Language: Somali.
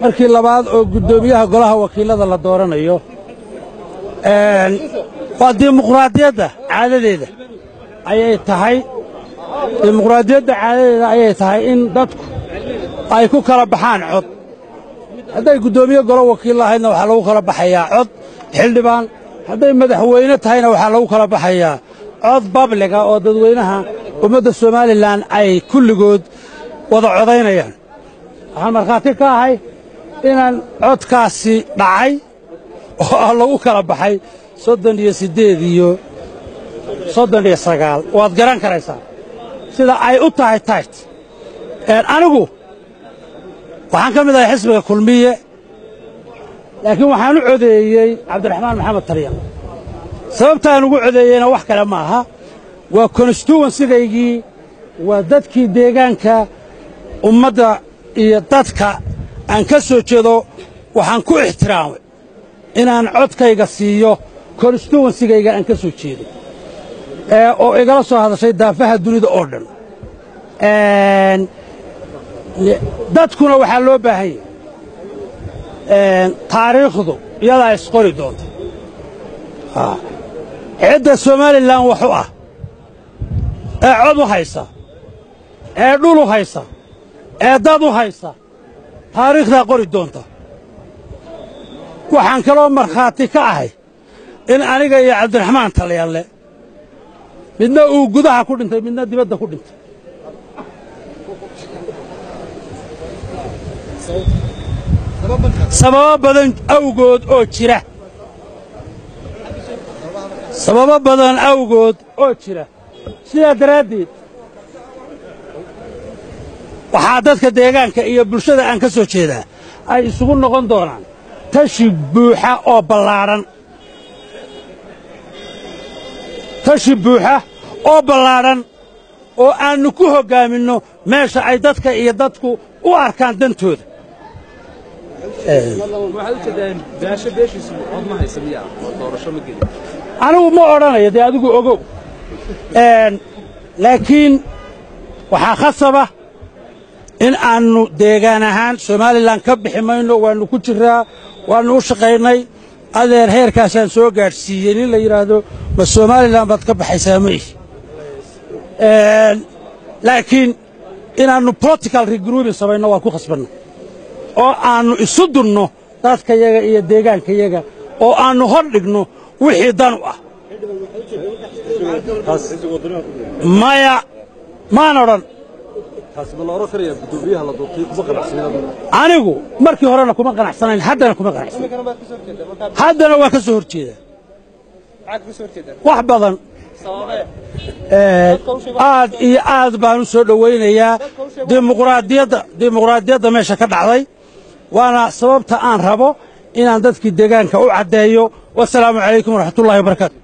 markii labaad oo guddoomiyaha golaha wakiilada la dooranayo waa dimuqraadiyadda caadadeeda ayay tahay dimuqraadiyadda caadadeeda ayay tahay in dadku ay ku kala baxaan cod hadday guddoomiye golo wakiil lahaydna waxaa lagu kala baxayaa cod xildhibaan hadday madaxweyne tahayna waxaa lagu kala baxayaa cod babliga oo dadweynaha ummadda somalilan ay kulligood wada codaynayaan waxaan markhaati ka ahay inaan codkaasi dhacay oo lagu kala baxay soddon iyo siddeed iyo soddon iyo sagaal waad garan karaysaa sida ay u tahay tayt anigu waxaan ka mid ahay xisbiga kulmiye laakiin waxaan u codeeyey cabdiraxmaan maxamed talyan sababtaan ugu codeeyeyna wax kale ma aha waa konstituwensigaygii waa dadkii deegaanka ummadda iyo dadka aan ka soo jeedo waxaan ku ixtiraamay inaan codkayga siiyo konstituwensigayga aan ka soo jeedo oo igala soo hadashay daafaha dunida oo dhan dadkuna waxaa loo baahan yahay taariikhdu iyadaa isqori doonta cidda somalilan wax u ah ee cod u haysa ee dhul u haysa ee dad u haysa taariikhdaa qori doonta waxaan kaloo markhaati ka ahay in aniga iyo cabdiraxmaan talyaanle midna uu gudaha ku dhintay midna dibadda ku dhintay sababo badan awgood oo jira sababo badan awgood oo jira sidaa daraaddeed waxaa dadka deegaanka iyo bulshada aan ka soo jeedaa ay isugu noqon doonaan tashi buuxa oo ballaadhan tashi buuxa oo ballaadhan oo aannu ku hoggaaminno meesha ay dadka iyo dadku u arkaan dantooda anigu ma odhanayo dee adigu ogow laakiin waxaa khasaba in aannu deegaan ahaan somalilan ka bixi mayno waannu ku jiraa waannu u shaqaynay adeer heerkaasaan soo gaadhsiiyey nin la yidhaahdo ma somalilan baad ka baxaysaa ma ihi laakiin inaannu political regrouping samayno waan ku khasbanna oo aannu isu dunno dadkayaga iyo deegaankayaga oo aannu hor dhigno wixii dan u ah maya maan odhan anigu markii horena kuma qanacsanayn haddana kuma qanacsanayn haddana waan ka soo hor jeedaa wax badan aad iyo aad baan u soo dhowaynayaa dimuqraadiyadda dimuqraadiyadda meesha ka dhacday waana sababta aan rabo inaan dadkii deegaanka u caddeeyo wasalaamu calaykum waraxmatullahi wabarakaatu